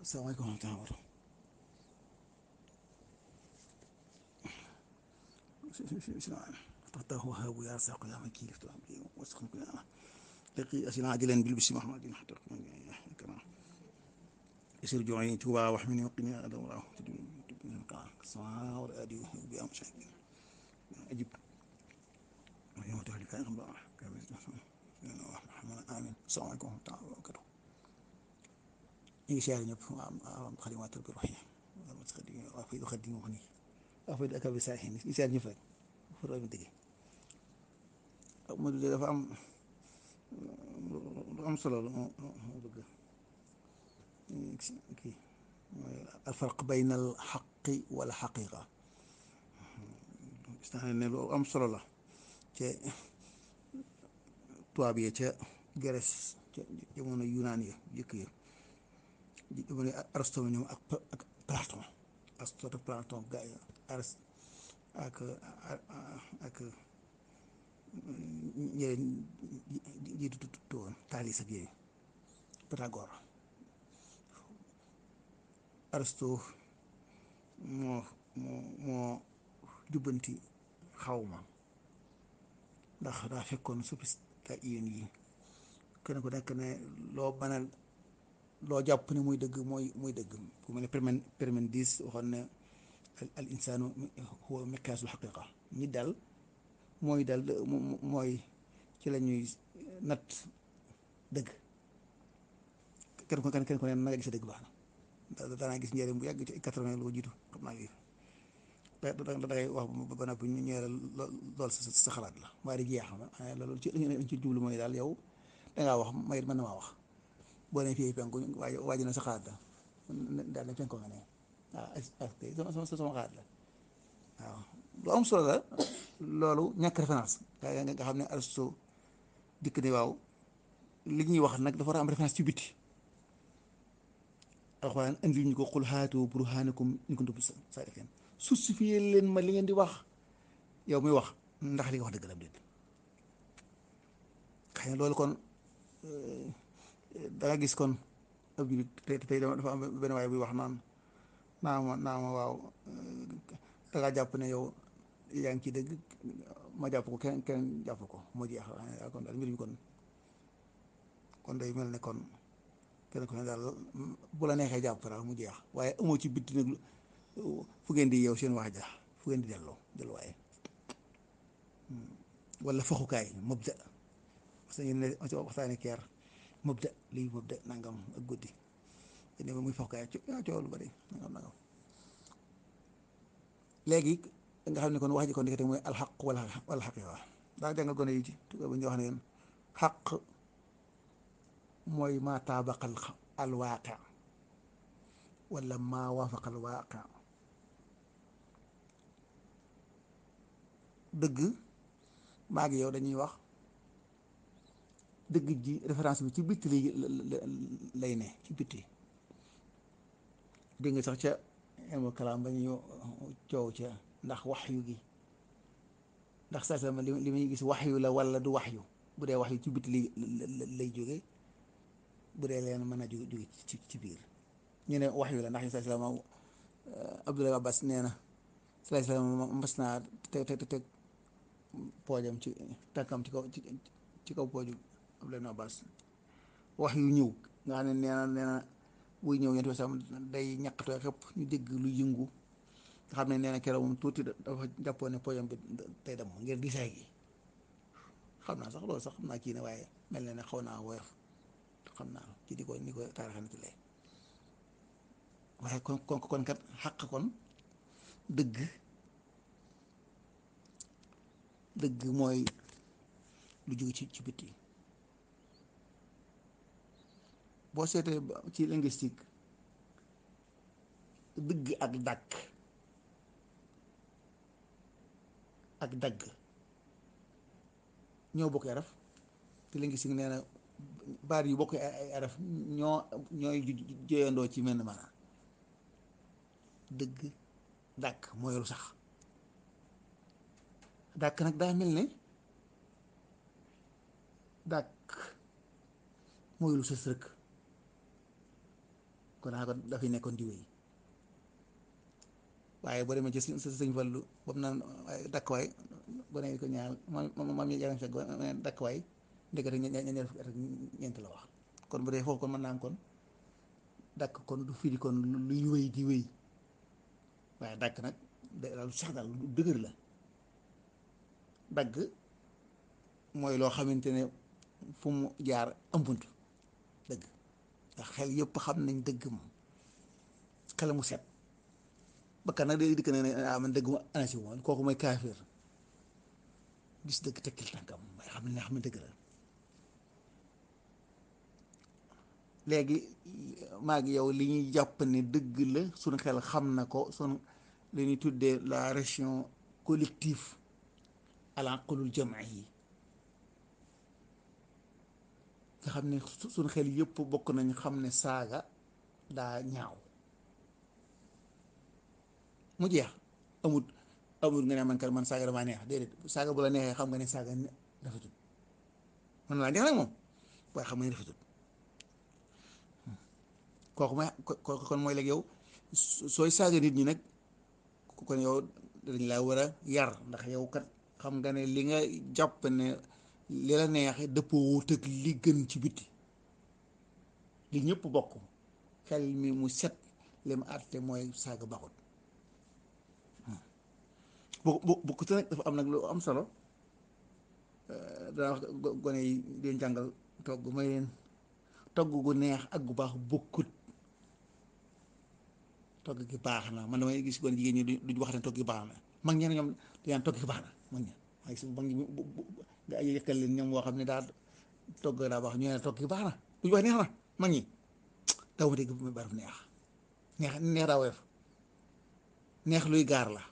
salaamaaleykum wa rahmatulah. تحته وهاب يا ساق يا مكي لفتو عبدي واسخن كل انا لقي اسنا عاجلا بالبس محمد حتى كما يسير جوعي توبا واحمني وقني على دوراه السماء والادي بأم شيء اجب يوم تهلك يا رب محمد امين السلام عليكم ورحمه الله وبركاته ñu ngi siyaare ñëpp am xalimatul bi ruux yi waa fay du xaddi moo xam ni waa fay du akabi saa yi ñu siyaare ñëpp rek fu rajo dëgg Modou de dafa am lu am solo lu mu bëgg kii mooy alfarq bayna al xaqi wala xaqiqa gis naa ne lu am solo la ca tubaab yi ca Grèce ca jamono Yunaan ya jëkk ya jamono Aristote ñoom ak ak Platon Aristote Platon gaa yi Arist ak ak ñeneen jiitu tuuti woon Thalès ak yooyu Pythagore Aristote moo moo moo jubbanti xawma ndax daa fekkoon sophiste yéen yi kenn ku nekk ne loo mën a loo jàpp ne muy dëgg mooy muy dëgg ku mel ne permen Parménides waxoon ne al insaanu huwa miqyaasul xaqiqa ñi dal mooy dal mooy ci la ñuy natt dëgg kenn ku kenn ku ne na nga gis dëgg baax na danaa gis njëriñ bu yàgg ci quatre-vingt lu ko jiitu xam naa yooyu da da dangay wax ba noppi ñu ñëwee lool sa sa xalaat la waaye di jeex na loolu ci ci jublu mooy daal yow dangaa wax may mën na maa wax boo nee fii penku waaye waaj na sa xalaat la daal ne penku nga ne waaw sama sama xalaat la waaw lu am solo la loolu ñàkk référence nga xam ne Aristote dikk ne waaw li ñuy wax nag dafa war a am référence ci biti alxuraan indi ñu ko xul haatu burhaanakum in kuntum saadiqiin justifié leen ma li ngeen di wax yow muy wax ndax li nga wax dëgg la déet xëy na loolu kon da nga gis kon ab julit tey tey dafa am benn waay buy wax naan naa ma naa ma waaw da ngaa jàpp ne yow yaa ngi ci dëgg ma jàpp ko kenn kenn jàpp ko moo jeex kon daal mbir mi kon kon day mel ne kon kenn ku ne daal bu la neexee jàpp daal mu jeex waaye amoo ci bitti nag fu ngeen di yow seen wax ja fu ngeen di delloo delluwaaye wala faxukaay mabda parce que ne waxtaane keer mabda lii mabda nangam ak guddi ne muy faxukaay coow lu bari nangam nangam léegi nga xam ne kon wax ji kon dikkate mooy alxaq wala wala xaqiqa daa jàngal gone yi ci tuga ba ñu wax ne leen xaq mooy maa taabaqa alwaaqi wala maa waafaqa alwaaqi dëgg maa ngi yow dañuy wax dëgg ji référence bi ci bitti lay lay ne ci bitti dégg nga sax ca ilmu kalaam ba ñu coow ca ndax waxyu gi ndax saa sama li li muy gis waxyu la wala du waxyu bu dee waxyu ci bitti lay lay jóge bu dee leen mën a jóge jóge ci ci biir ñu ne waxyu la ndax saa sama Abdoulaye Abbas nee na saa sama mas naa te te te poojam ci tànkam ci kaw ci kaw pooju Abdoulaye Abbas wax yu ñëw nga xam ne nee na nee na buy ñëw yéen sam day ñaqatoo xëpp ñu dégg lu yëngu nga xam ne nee na keroog moom tuuti dafa jàppoon ne poojam bi tey dem ngir disaay gi xam naa sax loolu sax xam naa kii ne waaye mel na ne xaw naa woyof xam naa ci di ko ni ko taaraxanati lay waaye kon kon kon kat xàq kon dëgg dëgg mooy lu jóge ci ci bitti boo seetee ci linguistique dëgg ak dàkk ak dagg ñoo bokk araf te linguistique nee na baat yu bokk ay araf ñoo ñooy joyandoo ci menn maanaam dëgg dàkk mooy lu sax dàkk nag daa mel ne dàkk mooy lu sës rëkk kon naa ko dafay nekkoon di wéy waaye boo demee ci sëñ sëñ Fallu boobu naan dakk waay boo nee ko ñaar maam maam yi yaram fekk ba dakk waay ndekete ñeent fukki at ak ñeent la wax kon bu dee foofu kon mën naa kon dakk kon du firi kon luy wéy di wéy waaye dakk nag daal sax daal lu dëgër la dagg mooy loo xamante ne fu mu jaar ëmbunt dëgg ndax xel yëpp xam nañ dëgg moom xel mu set bakkan nag day dikk ne ne ah man dëgg ma anasi woon kooku mooy kaafir gis dëgg tekkil tànkam mooy xam ne xam ne dëgg la léegi maa ngi yow li ñuy jàpp ne dëgg la suñu xel xam na ko suñu li ñuy tuddee la ration collective al aqlul jam'i yi nga xam ne suñu xel yëpp bokk nañ xam ne saaga daa ñaaw mu jeex amut amut nga ne man kat man saaga damaa neex déedéet saaga bu la neexee xam nga ne saaga rafetul man laa neex nag moom waaye xam nga ne rafetul kooku mooy kooku kon mooy léegi yow sooy saaga nit ñi nag kon yow dañ laa war a yar ndax yow kat xam nga ne li nga jàpp ne li la neexee dëppoo wut ak li gën ci biti li ñëpp bokk xel mi mu set li mu àtte mooy saaga baxut bu bu bu ko nag dafa am nag lu am solo dana wax gone yi di leen jàngal togg may leen togg gu neex ak gu baax bokkut togg gi baax na man damay gis gone jigéen ñi duñ wax ne togg gi baax na mag ñeneen ñoom dañaan togg gi baax na mag ña waaye su mag ñi nga ay yëkkal leen ñoom woo xam ne daal togg daa baax ñu ne togg gi baax na duñ wax neex na mag ñi daw ma dégg bu baraf neex neex neex daa woyof neex luy gaar la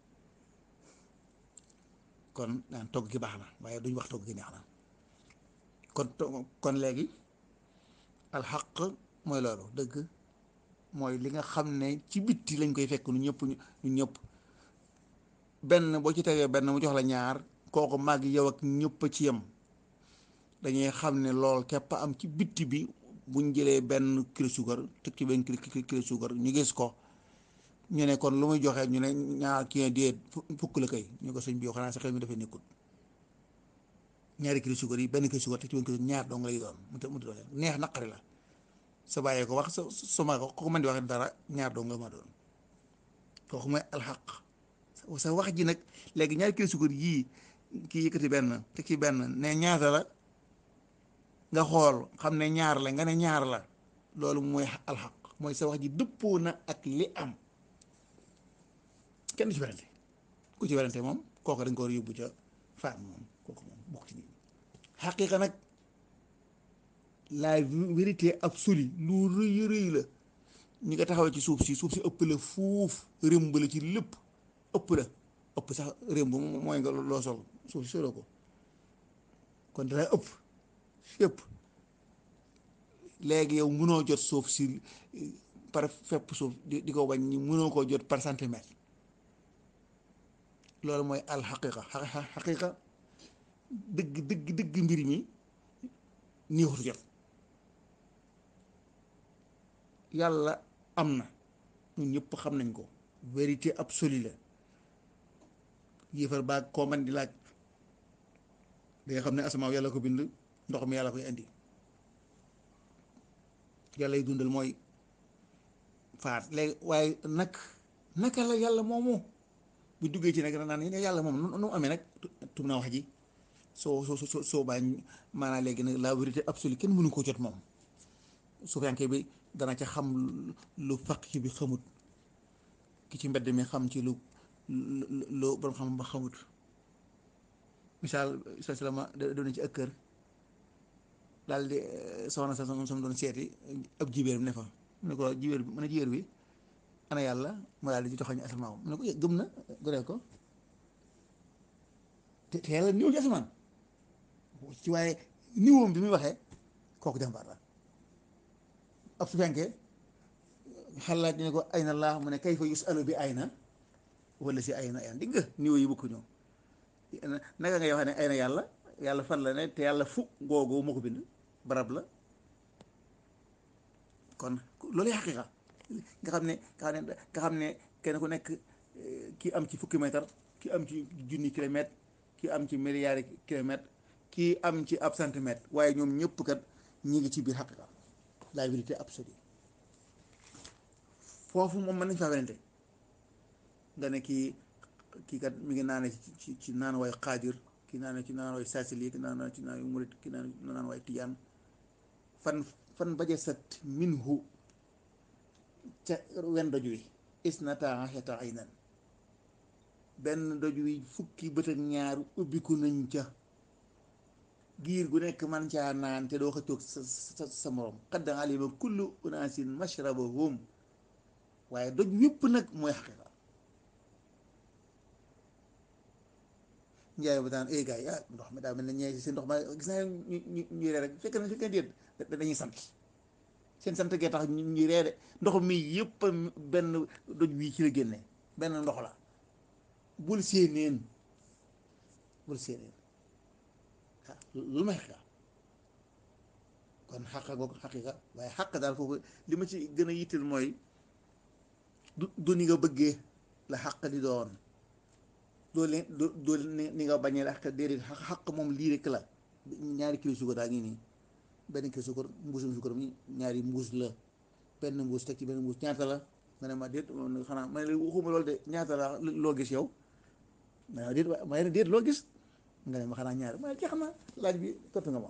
kon daan togg gi baax na waaye duñ wax togg gi neex na kon kon léegi alxaq mooy loolu dëgg mooy li nga xam ne ci bitti lañ koy fekk nu ñëpp ñu ñëpp benn boo ci tegee benn mu jox la ñaar kooku màgg yow ak ñëpp a ci yem dañuy xam ne lool képp am ci bitti bi buñ jëlee benn kilo suukar teg ci benn kilo suukar ñu gis ko ñu ne kon lu muy joxe ñu ne ñaar kii déet fukk la kay ñu ko sëñ bi yow xanaa sa xel mi dafay nekkul ñaari kilo suukar yi benn kilo suukar teg ci benn kilo ñaar dong lay doon mu mu doon neex naqari la sa bàyyee ko wax sa su ma ko ko mën di wax dara ñaar dong nga ma doon kooku mooy alxaq sa wax ji nag léegi ñaari kilo suukar yii kii yëkkati benn teg ci benn ne ñaata la nga xool xam ne ñaar la nga ne ñaar la loolu mooy alxaq mooy sa wax ji dëppoo na ak li am kenn du ci werante ku ci werante moom kooku dañ ko war a yóbbu ca faat moom kooku moom bokk ci nit ñi xaqiiqa nag la vérité absolue lu rëy rëy la ñi nga taxawee ci suuf si suuf si ëpp la fuuf rëmb la ci lépp ëpp la ëpp sax rëmb mooy nga loo sol suuf si soloo ko kon dana ëpp fépp léegi yow mënoo jot suuf si par fépp suuf di di ko bañ ñi mënoo koo jot par centimètre loolu mooy alxaqiqa xaqiqa dëgg dëgg dëgg mbir mi néexutu jot yàlla am na ñun ñëpp xam nañ ko vérité absolue la yéefar baag koo man di laaj da nga xam ne asamaaw yàlla ko bind ndox mi yàlla koy indi yàlla y dundal mooy faat léegi waaye nag naka la yàlla moomu bu duggee ci nag naan ne yàlla moom nu mu amee nag tum na wax ji soo soo soo soo bàyyi maanaam léegi nag la vérité absolue kenn mënu ko jot moom suufiyanke bi dana ca xam lu faqi bi xamut ki ci mbedd mi xam ci lu lu borom xam ba xamut misaal sa salama doon ci ak kër daal di soxna sa sama doon seeti ab jibéer bi ne fa mu ne ko jibéer bi mu ne jibéer bi ana yàlla mu daal di ci joxoñ asamaan mu ne ko gëm na gone ko te te yàlla ñëw ci asamaan ci waaye niwoom bi muy waxee kooku jàmbaar la ab su fenkee xalaat ñu ne ko ayna laa mu ne kayfa yusalu bi ayna wala si ayna ayna digg nga niveau yi bokku ñëw naka ngay waxee ne ayna yàlla yàlla fan la ne te yàlla fu googu moo ko bind barab la kon loolu xaqiqa nga xam ne nga xam ne nga xam ne kenn ku nekk kii am ci fukki mètre kii am ci junni kilomètre kii am ci milliards kilomètre kii am ci ab centimètre waaye ñoom ñëpp kat ñi ngi ci biir xaqiqa la vérité absolue foofu moom mën nañ faa werante nga ne kii kii kat mi ngi naane ci ci naan waay xaadir kii naane ci naan waay saasili kii naan ci naan waay murit kii naan naan waay tijaan fan fan baje sat minhu ca wen doj wi isnata ashata aynan benn doj wi fukki bët ak ñaar ubbiku nañ ca giir gu nekk man caa naan te doo xëccoog sa sa sa morom qad alima kullu unaasin mashrabahum waaye doj wépp nag mooy xaqiqa njaay ba daan eh gars yi ah ndox mi daa mel ne ñee si ndox ma gis naa ñu ñu ñu ree rek fekk na fekk na déet dañuy sant seen sant gee tax ñu ree de ndox mi yëpp benn doj wii ci la génne benn ndox la bul séeneen bul séeneen ah lu may xaqiqa kon xaqa googu xaqiqa waaye xaq daal foofu li ma ci gën a yitteel mooy du du ni nga bëggee la xaq di doon doo leen doo ni nga bañee la xaq déedéet xaq moom lii rek la ñaari kilo suukar daa ngi nii benn kilo suukar mbuusum suukar mi ñaari mbuus la benn mbuus teg ci benn mbuus ñaata la nga ne ma déet xanaa ma ne waxuma loolu de ñaata la loo gis yow ma ne déet ma ne déet loo gis nga ne ma xanaa ñaari ma ne jeex na laaj bi tontu nga ma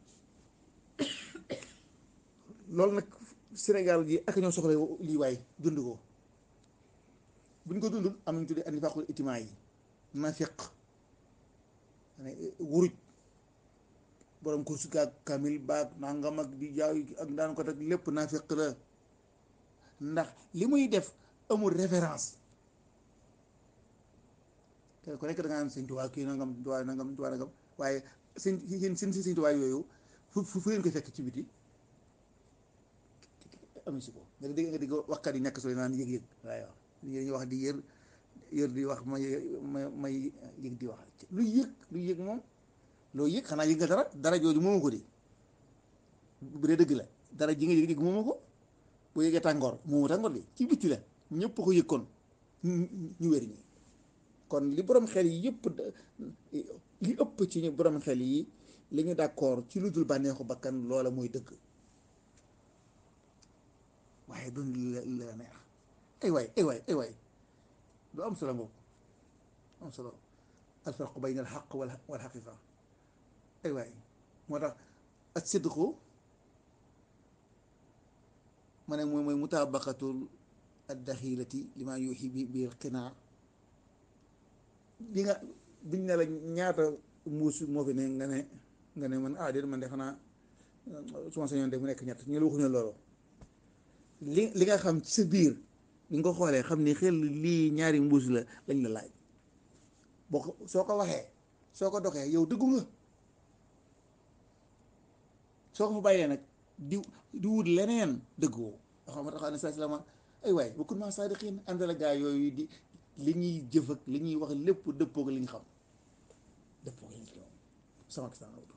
loolu nag Sénégal ji ak ñoo soxla lii waay dund ko buñ ko dundul am nañu tuddee annifaaqul itimaa yi nafiq wuruj borom ko su kaa kamil baag nangam ak di jaaw ak daan ko teg lépp nafiq la ndax li muy def amul référence te ku nekk da nga naan sëñ Tuubaa kii nangam Tuubaa nangam Tuubaa nangam waaye sëñ seen seen sëñ Tuubaa yooyu fu fu fu leen koy fekk ci biti amu si ko nga dégg nga dégg waxkat yi ñàkk sooy naan yëg-yëg waaye wax ñuy wax di yër yër di wax may may may yëg di wax lu yëg lu yëg moom loo yëg xanaa yëg nga dara dara jooju moomu ko di bu dee dëgg la dara ji nga yëg yëg moomu ko bu yëgee tàngoor moomu tàngoor bi ci bitti la ñëpp ko yëg kon ñu wér ñi kon li borom xel yi yëpp li ëpp ci ñu borom xel yi li ñu d'accord ci lu dul bànneexu bakkan loola mooy dëgg waaye doon li la neex ay waay ay waay ay waay lu am solo ngoog am solo alfarqu bayna alxaq wal xaqiqa ay waay moo tax ak sidqu ma ne mooy mooy mutabaqatul addaxilati li ma yuuxi bi biir qinaa li nga biñ ne la ñaata mbuus moo fi ne nga ne nga ne man ah déet man de xanaa su ma sañoon de mu nekk ñett ñu la waxuñu loolu li li nga xam ci sa biir li nga ko xoolee xam ni xel lii ñaari mbuus la lañ la laaj boo ko soo ko waxee soo ko doxee yow dëggu nga soo ko fa bàyyee nag di di wut leneen dëggoo xam nga taxaw ne saa salama ay waay bu kun ma saadiqiin àndal gaa yooyu di li ñuy jëf ak li ñuy wax lépp dëppoo ak li ñu xam dëppoo ak li ñu xam sama